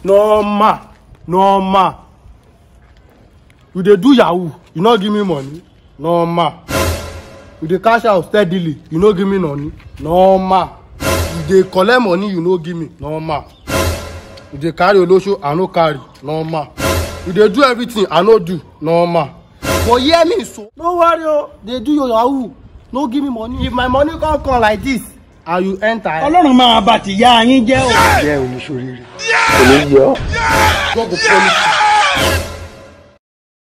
normal normal you dey do yahoo you no give me money normal you dey cash out steadily you no give me money normal you dey collect money you no give me normal you dey carry olosho i no carry normal you dey do everything i no do normal but hear me so no worry o dey do your yahoo no give me money if my money come come like this and you enter eh ọlọ́run máa bá ti yá yín jẹ́ o. jẹ́ oníṣòríire kò ní yọ. god go punish you